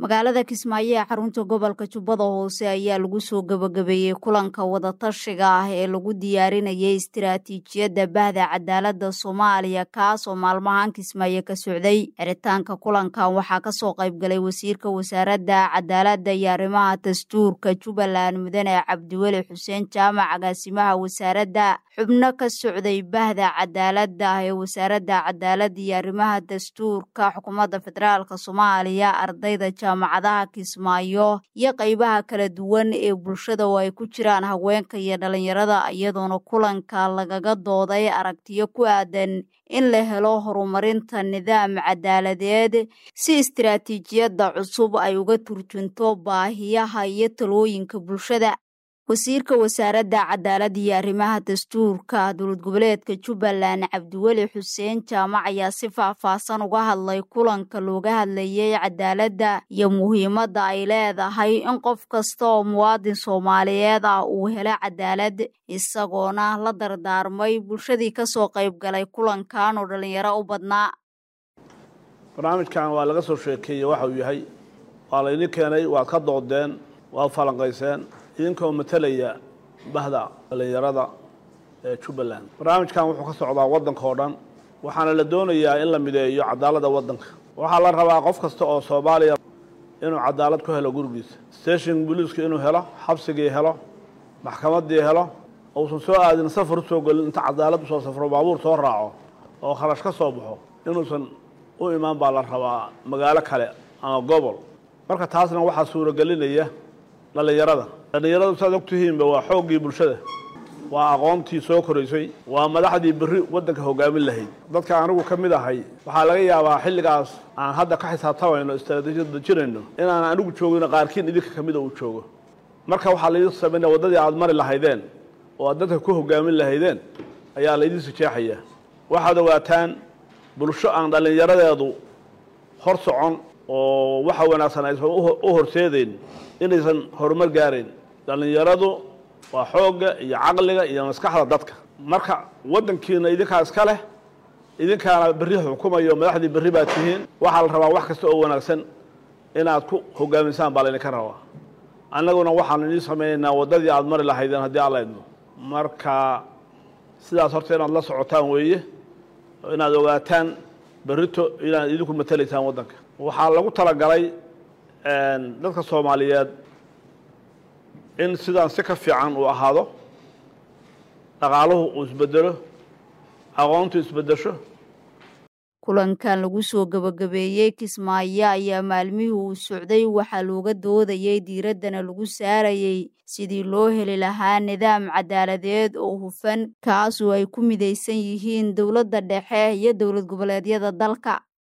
magaalada kismaayo ee xarunta gobolka jubbada hoose ayaa lagu soo gabagabeeyey kulanka wadatashiga ah ee lagu diyaarinayay istiraatiijiyadda bahda cadaaladda soomaaliya kaasoo maalmahan kismaayo ka socday xiritaanka kulankan waxaa kasoo qaybgalay wasiirka wasaaradda cadaaladda iyo arrimaha dastuurka jubbaland mudane cabdiweli xuseen jaamac agaasimaha wasaaradda xubno ka socday bahda cadaaladda ee wasaaradda cadaaladda iyo arrimaha dastuurka xukuumadda federaalk soomaaliya ardayda jaamacadaha kismaayo iyo qeybaha kala duwan ee bulshada oo ay ku jiraan haweenka iyo dhalinyarada iyadoona kulanka lagaga dooday aragtiyo ku aadan in la helo horumarinta nidaam cadaaladeed si istiraatiijiyadda cusub ay uga turjunto baahiyaha iyo talooyinka bulshada wasiirka wasaaradda cadaaladda iyo arrimaha dastuurka dowlad goboleedka jubbaland cabdiweli xuseen jaamac ayaa si faahfaahsan uga hadlay kulanka looga hadlayay cadaaladda iyo muhiimadda ay leedahay in qof kasta oo muwaadin soomaaliyeed ah uu helo cadaalad isagoona la dardaarmay bulshadii kasoo qayb galay kulankan oo dhallinyaro u badnaa barnaamijkan waa laga soo sheekeeyey waxa uu yahay waa laydin keenay waad ka doodeen waad falanqayseen idinkoo matalaya bahda dhallinyarada ee jubbaland barnaamijkan wuxuu ka socdaa waddanka oo dhan waxaana la doonayaa in la mideeyo cadaaladda waddanka waxaa la rabaa qof kasta oo soomaaliya inuu cadaalad ku helo gurigiisa station booliiska inuu helo xabsigii helo maxkamaddii helo uusan soo aadin safar usoo gelin inta cadaalad usoo safro baabuur soo raaco oo kharash ka soo baxo inuusan u imaan baa la rabaa magaalo kale ama gobol marka taasna waxaa suuragelinaya dhallinyarada dhallinyaradu saad ogtihiinba waa xooggii bulshada waa aqoontii soo koraysay waa madaxdii berri waddanka hogaamin lahayd dadka anigu ka mid ahay waxaa laga yaabaa xilligaas aan hadda ka xisaabtamayno istraatiijiyad dejinayno inaan anigu joogino qaarkiin idinka ka mida uu joogo marka waxaa laydin samaynaya waddadii aad mari lahaydeen oo aad dadka ku hogaamin lahaydeen ayaa laydin sijeexaya waxaad ogaataan bulsho aan dhallinyaradeedu hor socon oo waxa wanaagsan aysan u horseedeyn inaysan horumar gaarayn dhallinyaradu waa xoogga iyo caqliga iyo maskaxda dadka marka waddankiina idinkaa iska leh idinkaana berri xukumayo madaxdii berri baad tihiin waxaa la rabaa wax kasta oo wanaagsan inaad ku hogaamisaan baa laydinka rabaa annaguna waxaan idiin samaynaynaa waddadii aad mari lahaydeen haddii alla idmo marka sidaas horta inaad la socotaan weeye inaad ogaataan berrito inaad idinku matalaysaan waddanka waxaa lagu talagalay dadka soomaaliyeed in sidaan si ka fiican uu ahaado dhaqaaluhu uu isbedelo aqoontu isbedesho kulankan lagu soo gabagabeeyey kismaayo ayaa maalmihii uu socday waxaa looga doodayay diiraddana lagu saarayay sidii loo heli lahaa nidaam cadaaladeed oo hufan kaasoo ay ku midaysan yihiin dowladda dhexe iyo dowlad goboleedyada dalka